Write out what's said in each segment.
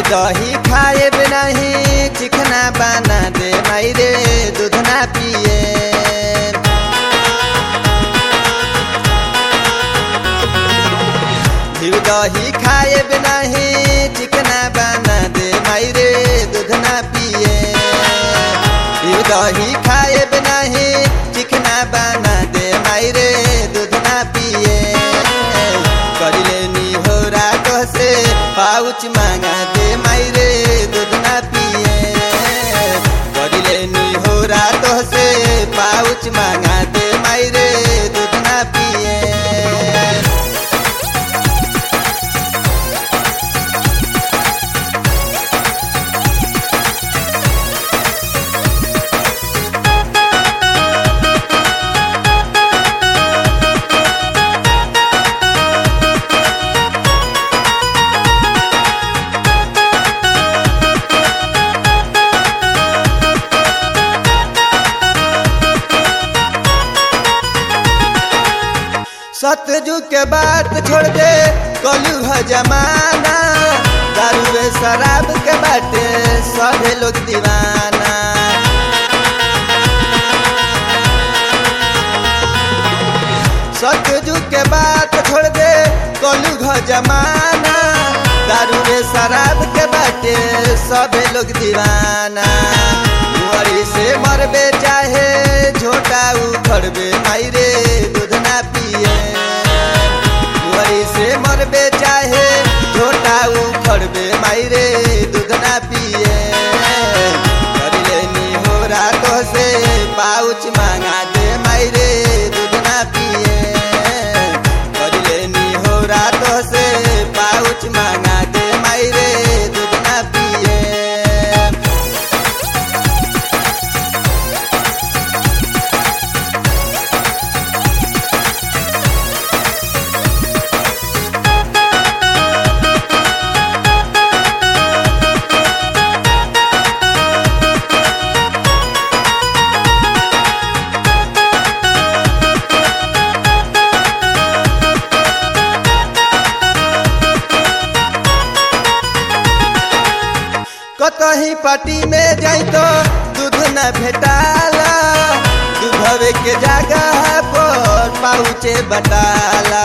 दही खाए नहीं चिकना बना दे माई रे दूध ना पिए घी दही खाए नहीं चिकना बना दे माई रे दूध ना पिए घी दही खाए नहीं चिकना बना दे माई रे दूध ना पिए कर लेनी हो रात से पाउच मांगा दे माई रे दूध ना पिए कर लेनी हो रात से पाउच मांगा दे माई रे दूध ना पिए सतजू के बात छोड़ दे कलू है जमाना दारू शराब के बाटे सभे लोग दीवाना सतजू के बात छोड़ दे कलू है जमाना दारू शराब के बाटे सभे लोग दीवाना मुहरी से मरबे चाहे झोटा उखड़बे माई रे दूध ना पिए मुहरी से मरबे चाहे झोटा उखड़बे माई रे दूध ना पिए कर लेनी हो रातों से पाउच मांगा दे माई रे दूध ना पिए कर लेनी हो रातों से पाउच मांगा दे माई रे दूध ना पिए कतही पार्टी में जाई तो दूध न भेटाला दूधवे के जगह पर पाउचे बटाला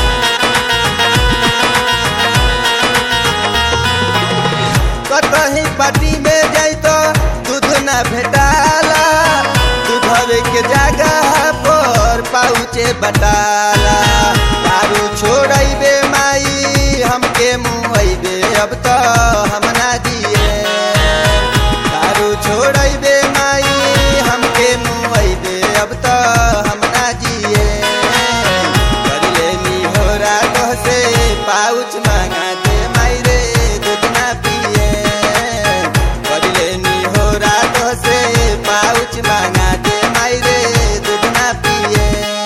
कतही पार्टी में जाई तो दूध न भेटाला दूधवे के जगह पर पाउचे बटाला दारू छोड़बे माई हमके मुँहबे अब तो हम ना दिए दारू छोड़बे माई हमके मुँहबे अब तो हम ना जिए कर लेनी हो रात से पाउच मांगा दे माई रे दूध ना पिए कर लेनी हो रात से पाउच मांगा दे माई रे दूध ना पिए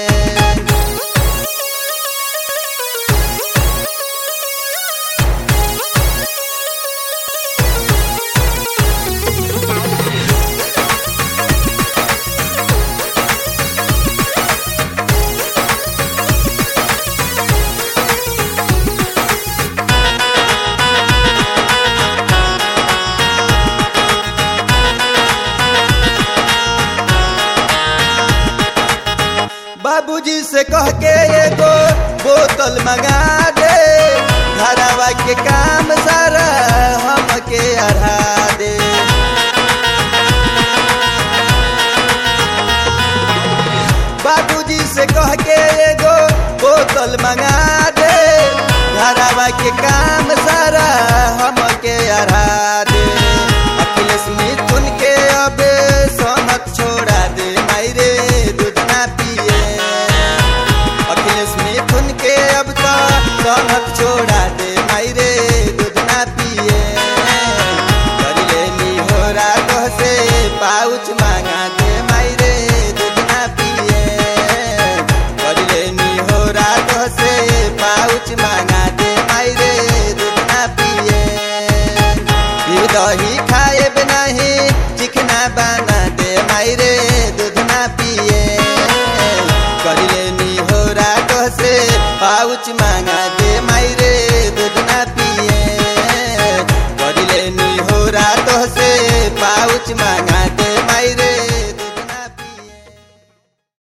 बाबूजी से कह के एगो बोतल मंगा दे घरवा के काम सारा हमके अढ़ा दे बाबूजी से कह के एगो बोतल मंगा दे घरवा के काम सारा हमके अढ़ा दे अखिलेश मिथुन के अब समत छोड़ा दे माई रे दूध ना पिए अखिलेश मिथुन के अब तो समत छोड़ा दे माई रे दूध ना पिए कर लेनी हो रात से पाउच मा